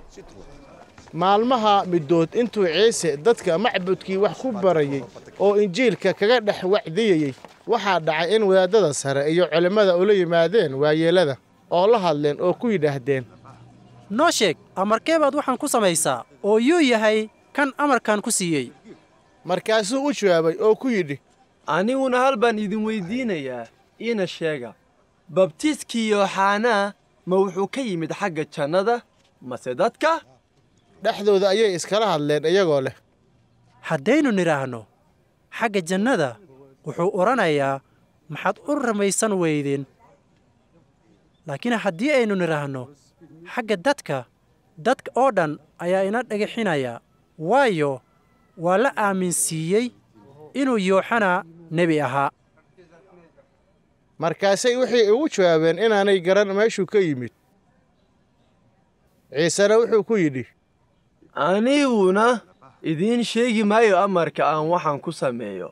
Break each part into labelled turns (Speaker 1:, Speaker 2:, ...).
Speaker 1: maalmaha middood intuu ciise dadka macbudkii wax ku barayey oo injiilka kaga dhex wacdiyeyey waxaa dhacay in wadaaddada sare iyo culimmada ula yimaadeen waayeellada oo la hadleen oo ku yidhaahdeen
Speaker 2: noo sheeg amarkee baad waxaan ku samaysaa oo yuu yahay kan amarkan ku siiyey
Speaker 1: markaasuu u jawaabay oo ku yidhi
Speaker 3: aniguna hal baan idin weyddiinayaa iina sheega babtiiskii yooxanaa ma wuxuu ka yimid xagga jannada mase dadka
Speaker 1: dhexdooda ayay iskala hadleen iyagoo leh
Speaker 2: haddaynu nidhaahno xagga jannada wuxuu odhanayaa maxaad u ramaysan weydeen laakiin haddii aynu nidhaahno xagga dadka dadka oo dhan ayaa ina dhagixinaya waayo waa la aaminsiiyey inuu yooxana nebi ahaa
Speaker 1: markaasay waxay ugu jawaabeen inaanay garan meeshuu ka yimid ciisena wuxuu ku yidhi
Speaker 3: aniguna idiin sheegi maayo amarka aan waxaan ku sameeyo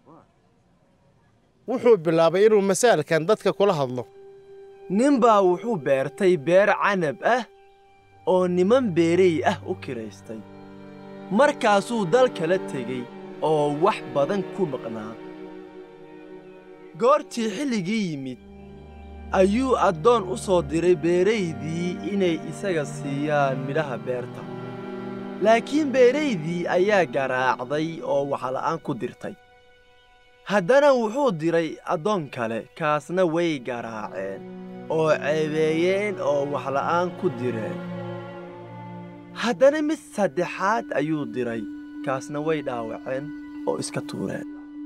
Speaker 1: wuxuu bilaabay inuu masaalkan dadka kula hadlo
Speaker 3: ninbaa wuxuu beertay beer canab ah oo niman beerey ah u kiraystay markaasuu dal kala tegey oo wax badan ku maqnaa goortii xilligii yimid ayuu addoon u soo diray beeraydii inay isaga siiyaan midhaha beerta laakiin beeraydii ayaa garaacday oo waxla'aan ku dirtay haddana wuxuu diray addoon kale kaasna way garaaceen oo ceebeeyeen oo waxla'aan ku direen haddana mid saddexaad ayuu diray kaasna way dhaawaceen oo iska tuureen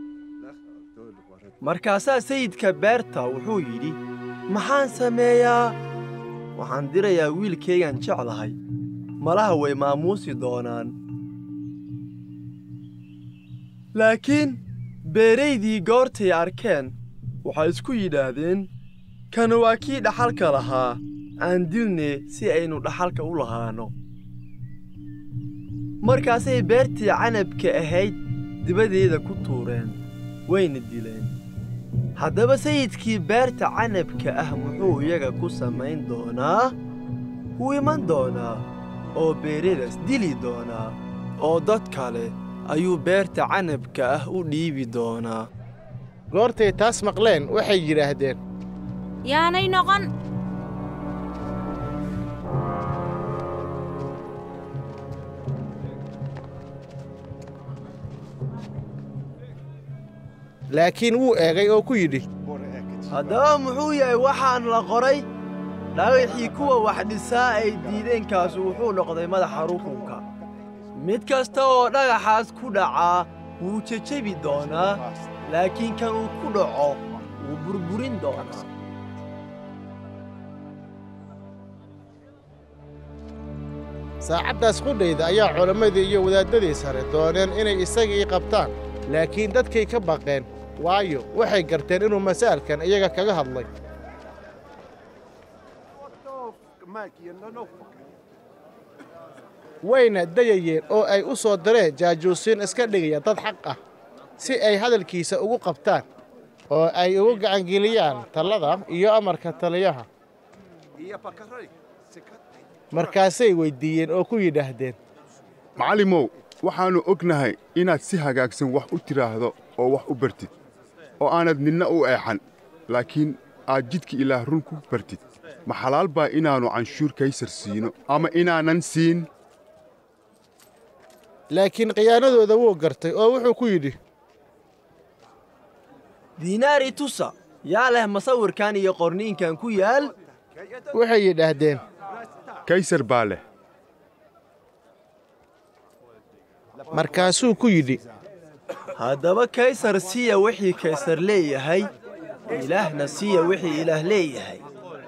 Speaker 3: markaasaa sayidka beerta wuxuu yidhi maxaan sameeyaa waxaan dirayaa wiilkaygaan jeclahay malaha way maamuusi doonaan laakiin beeraydii goortay arkeen waxay isku yidhaahdeen kan waa kii dhaxalka lahaa aan dilne si aynu dhaxalka u lahaanno markaasay beertii canabka ahayd dibadeeda ku tuureen wayna dileen haddaba sayidkii beerta canabka ah muxuu iyaga ku samayn doonaa wuu iman doonaa oo beeradaas dili doonaa oo dad kale ayuu beerta canabka ah u dhiibi doonaa
Speaker 1: goortay taas maqleen waxay yidhaahdeen
Speaker 4: yaanay noqon
Speaker 1: laakiin wuu eegay oo ku yidhi
Speaker 3: haddaba muxuu yahay waxaan la qoray dhagaxii kuwa wax dhisaa ay diideenkaasu wuxuu noqday madaxa rukunka mid kasta oo dhagaxaas ku dhacaa wuu jejebi doonaa laakiin kan uu ku dhaco wuu burburin doonaa
Speaker 1: saacaddaas qudhayda ayaa culammadii iyo wadaaddadii sare dooneen inay isagii qabtaan laakiin dadkay ka baqeen waayo waxay garteen inuu masaalkan iyaga kaga hadlay wayna dayayeen oo ay u soo direen jaajuusiin iska dhigaya dad xaq ah si ay hadalkiisa ugu qabtaan oo ay ugu gacangeliyaan tallada iyo amarka taliyaha markaasay weyddiiyeen oo ku yidhaahdeen
Speaker 5: macallimow waxaannu ognahay inaad si hagaagsan wax u tidhaahdo oo wax u bartid oo aanad ninna u eexan laakiin aad jidka ilaah run ku bartid ma xalaal baa inaannu canshuur kaysar siino ama inaanan siin
Speaker 1: laakiin khiyaanadooda wuu gartay oo wuxuu ku yidhi
Speaker 3: diinaari tusa yaa leh masawirkan iyo qorniinkan ku yaal
Speaker 1: waxay yidhaahdeen
Speaker 5: kaysar baa leh
Speaker 1: markaasuu ku yidhi
Speaker 3: haddaba kaysar siya wixii kaysar leeyahay ilaahna siya wixii ilaah leeyahay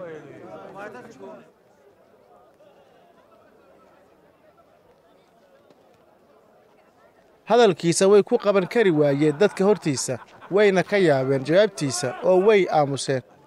Speaker 1: hadalkiisa way ku qaban kari waayeen dadka hortiisa wayna ka yaabeen jawaabtiisa oo way aamuseen